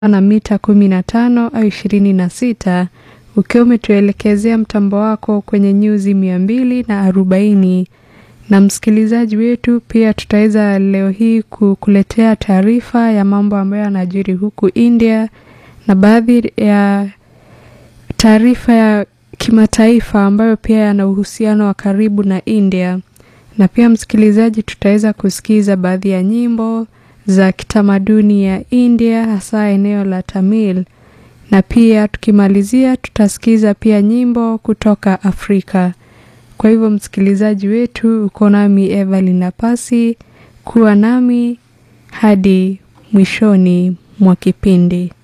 na mita kumi na tano au ishirini na sita ukiwa umetuelekezea mtambo wako kwenye nyuzi mia mbili na arobaini na msikilizaji wetu, pia tutaweza leo hii kukuletea taarifa ya mambo ambayo yanajiri huku India na baadhi ya taarifa ya kimataifa ambayo pia yana uhusiano wa karibu na India. Na pia msikilizaji, tutaweza kusikiza baadhi ya nyimbo za kitamaduni ya India hasa eneo la Tamil, na pia tukimalizia tutasikiza pia nyimbo kutoka Afrika. Kwa hivyo msikilizaji wetu, uko nami Evelyn Napasi, kuwa nami hadi mwishoni mwa kipindi.